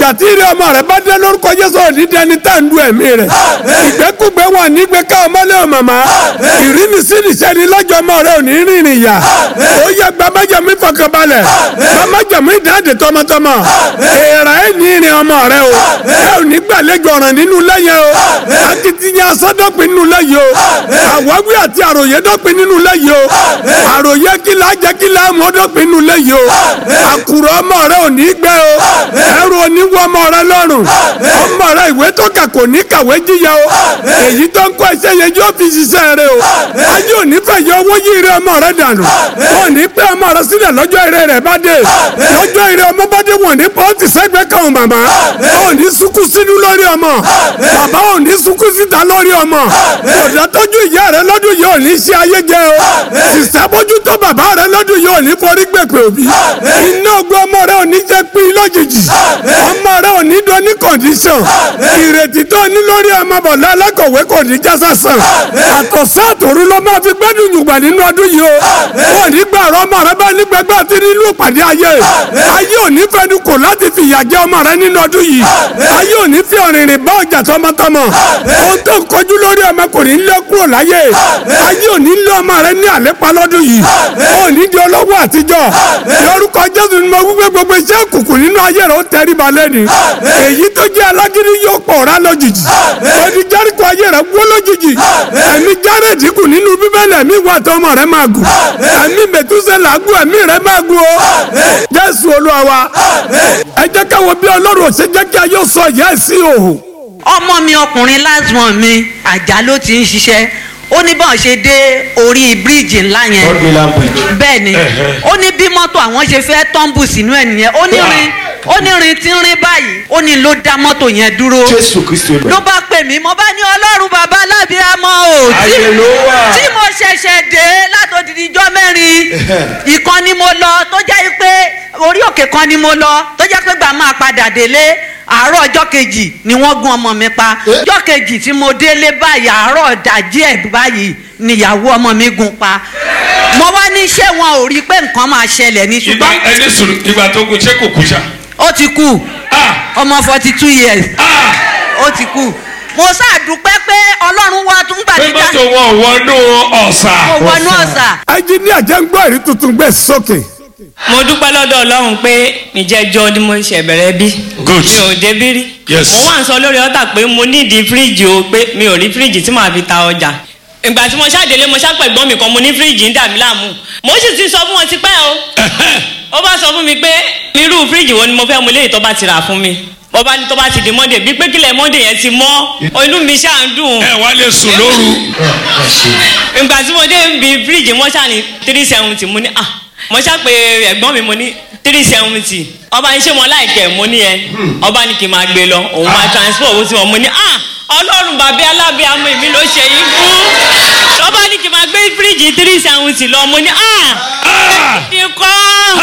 ìgbà tí ìrẹ́ ọmọ rẹ bá dé lórúkọ jésù òní dẹni tá ń du ẹ̀mí rẹ̀ ìgbẹ́kúgbẹ́ wọn nígbẹ́ ká ọmọlé ọ màmá ìrínisínisẹ́ ni lọ́jọ́ ọmọ rẹ òní rìnrìn yà ó yẹ gbàmájàmí fọkànbalẹ̀ gbàmájàmí ìdáǹdè tọmọtọmọ èèrà ẹ̀ ní ìrìn ọmọ rẹ o ẹ ò ní gbàlejò ọ̀ràn nínú lẹ́yìn o akitiyan asọ́dọ̀pin nínú lẹ́yìn o àwáwí àti àròyé dọ́pin nínú lẹ́yìn o àròyé kìlá jẹ́ kìlá mọ́dọ́pin nínú lẹ́yìn o àkùrọ̀ ọmọ rẹ ò ní gbẹ o ẹrù oníwọ ọmọ rẹ lọ́rùn ọmọ rẹ ìwé tó kà kò ní kàwé jíya o èyí tó ń kọ́ ẹsẹ̀ yẹn yóò fi ṣiṣẹ́ rẹ o ayé òní fẹ́ yọ owó yí ire ọmọ rẹ dànù wọn ní pẹ́ ọmọ rẹ sílẹ̀ lọ́jọ́ ire rẹ bá dé lọ́jọ́ ire ọmọ bá dé wọn ní pọ́ǹtì sẹ́gbẹ́ kan màmá wọn ní sunkún sínú lórí ọmọ bàbá wọn ní sunkún síta lórí ọmọ kòdà tọ́jú ìyá rẹ lọ́dún yìí ò ní ṣe ayé jẹ o sísá bójú tó bàbá rẹ lọ́dún yìí ò ní forí gbèpè òbí iná ogun ọmọ rẹ ò ní jẹ́ pín lójijì ọmọ rẹ ò ní dán ní kọ̀ǹdíṣàn ìrètí tó ní lórí ọmọ bọ̀dá alákọ̀wé kò ní já sásán àtọ̀sán àtòru ló máa fi gbẹ́dùn yùgbà nínú ọdún yìí o wọn ní gbà ọ̀rọ̀ ọmọ rẹ bá ní gbẹgbẹ́ àti nínú ìpàdé ayé ayé ò ní fẹnu kò láti fi ìyà jẹ ọmọ rẹ nínú ọdún yìí ayé ò ní fi ọ̀rìnrìn bá ọjà tọmọtọmọ ohun tó ń kọjú lórí ọmọ kò ní lé kúrò láyé ayé ò ní lé ọmọ rẹ ní àlépa lọ́dún yìí ò ní di olówó àtijọ́ lórúkọ jésù ni mo wípé gbogbo iṣẹ́ òkùnkùn nínú ayé rẹ ó tẹríba lẹ́ni èyí tó jẹ́ alágídí yóò pòórá lójijì odi járíkò ayé rẹ wó lójijì ẹ̀mí járèdì kù nínú bíbélì ẹ̀mí wà tó ọmọ rẹ máa gùn ẹ̀mí mẹ̀túsẹ̀lá gùn ẹ̀mí rẹ máa gùn o jésù olúwa wa ẹ jẹ́ káwọn bí ọlọ́run ò ṣe jẹ́ kí ayé sọ ìyá ẹ̀ sí òhò ọmọ mi ọkùnrin last one mi àjà ló ti ń ṣiṣẹ́ ó ní báwọn ṣe dé orí bíríìjì ńlá yẹn Godwillan Bridge. bẹ́ẹ̀ ni ó ní bí mọ́tò àwọn ṣe fẹ́ tọ́ǹbù sínú ẹ̀ nìyẹn ó ní rin ó ní rin tí ń rin báyìí ó ní ló dá mọ́tò yẹn dúró Jésù Kristi olùwà. ló bá pè mí mo bá ní ọlọ́run bàbá alábíàmọ́ o tí Ayé ló wà. tí mo ṣẹ̀ṣẹ̀ dé látòdìdí ijọ́ mẹ́rin ìkan ni mo lọ tó jẹ́ pé orí òkè kan ni mo lọ tó jẹ́ pé gbà máa padà délé àárọ̀ ọjọ́ kejì ni wọ́n gún ọmọ mi pa Eh? ọjọ́ kejì tí mo délé báyìí àárọ̀ dàjí ẹ̀ báyìí níyàwó ọmọ mi gún pa mo wá ní ṣé wọn ò rí i pé nǹkan máa ṣẹlẹ̀ ní ìgbà ṣùgbọ́n ẹni sùn ìgbà tó kù ṣé kò kú ṣá. ó ti kú Ah! ọmọ forty two years Ah! ó ti kú mo ṣàdúpẹ́ pé ọlọ́run wá tún pé gbàdúrà mọ́tò wọn ò wọnú ọ̀sà. mo wọnú ọ̀sà. ẹnjiníà jẹ́ ń gbọ́ ìrí tuntun gbé sókè. mo dúpẹ́ lọ́dọ̀ ọlọ́run pé ìjẹ́jọ́ ni mo ṣẹ̀ bẹ̀rẹ̀ bí Good. mi ò débí rí Yes. mo wá ń sọ lórí ọ̀tà pé mo nídìí fíríjì o pé mi ò rí fíríjì tí màá fi ta ọjà ìgbà tí mo ṣàdélé mo ṣàpẹ̀gbọ́n mi kan mo ní fíríjì ń dà mí láàmú mo sì ti sọ fún wọn tipẹ́ o ó bá sọ fún mi pé irú fíríjì wo ni mo fẹ́ mo léyìí tó bá ti rà fún mi mo bá ní tó bá ti di monday bí pé kílẹ̀ monday yẹn ti mọ́ inú mi ṣáà ń dùn ẹ wá lè sùn lóru. ìgbà tí mo dé ibi fíríjì mo ṣáà ní three seventy mo ní ah mo ṣáà pé ẹ̀gbọ́n mi mo ní three seventy ọba ní ṣé mo láìkẹ́ mo ní ẹ ọba ní kí n máa gbé lọ òun máa transfer owó sí wọn mo ní ah ọlọ́run bàbá alábíàmọ èmi ló ṣe yín fún ọba ní kí n máa gbé fíríjì three seventy lọ mo ní ah Ah! ikọ́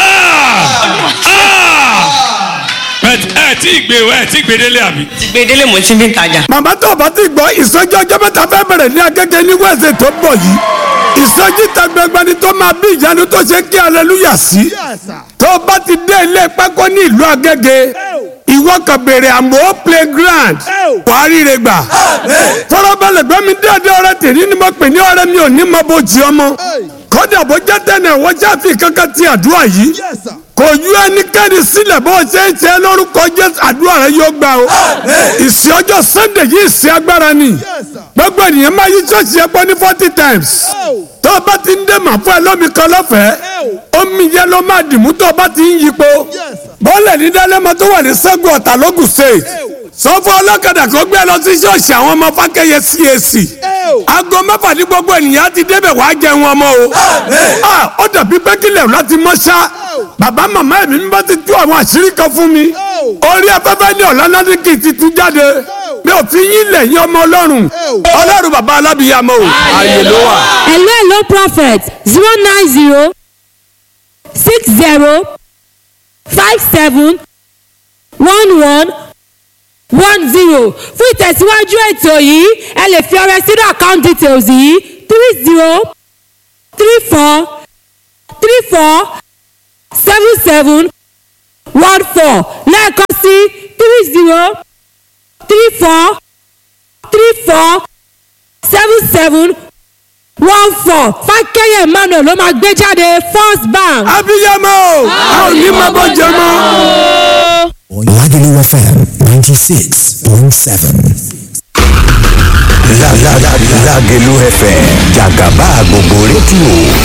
Ah! Ah! But ẹ tí ì gbé ẹ tí ì gbé délé àbí. gbèdélé mo ti fi ń tajà. màmá tó o bá ti gbọ́ ìsọjí ọjọ́ mẹ́ta fẹ́ bẹ̀rẹ̀ ní agége ní wẹ́ẹ̀sì tó bọ̀ yìí ìsọjí ta gbẹgbẹni tó máa bí ìyanu tó ṣe kí aleluya sí tó o bá ti dé ilé pákó ní ìlú agége ìwọ kan bèrè àmọ́ playground wàá ríre gbà fọlọ́bẹ̀lẹ̀ gbẹ́mi déédéé ọ̀rẹ́ tèmi ni mo pè ní ọ̀rẹ́ mi ò ní mọ bó jí ọmọ kódà bó jẹ́ tẹ̀lé wọ́n jáfi kankan ti àdúrà yìí kò yú ẹnikẹ́ni sílẹ̀ bó ṣe ń ṣe lórúkọ jésù àdúrà rẹ yóò gbà o ìsìn ọjọ́ sunday yìí ìsìn agbára ni gbogbo ènìyàn máa yí ṣọ́ọ̀ṣì ẹ̀pọ̀ ní forty times tó o bá ti ń dé màá fún ẹ lómi kan lọ́fẹ̀ẹ́ omi yẹn ló máa dìmú tó o bá ti ń yípo bọ́ọ̀lù ní dálẹ́mọ tó wà ní sẹ́gun ọ̀tà lógùn state sọ fún ọlọ́kadà kó gbé lọ sí ṣọ́ọ̀ṣì àwọn ọmọ fákẹ́yẹ cac aago mẹ́fà ní gbogbo ènìyàn ti débẹ̀ wàá jẹun ọmọ o Ah, ó dàbí pé kílẹ̀ láti mọ́ ṣá bàbá màmá ẹ̀mí mi bá ti tú àwọn àṣírí kan fún mi orí afẹ́fẹ́ ní ọ̀lànàdìkì ti tú jáde mi ò fi yín lẹ̀ yín ọmọ ọlọ́run ọlọ́run bàbá alábìyàmọ́ o ààyè ló wà. hello hello prophet zero nine zero six zero five seven one one one zero fún ìtẹ̀síwájú ètò yìí ẹ lè fi ọrẹ sínú account details yìí three zero three four three four seven seven one four lẹ́ẹ̀kan sí three three zero three four three four seven seven one four fákẹ́yẹ̀ emmanuel ló máa gbé jáde first bank. abiyamọ o a ò ní máa bọ́ jẹ mọ́. Lagelu FM 96.7. La la la Lagelu FM Jagaba gbogbo rédíò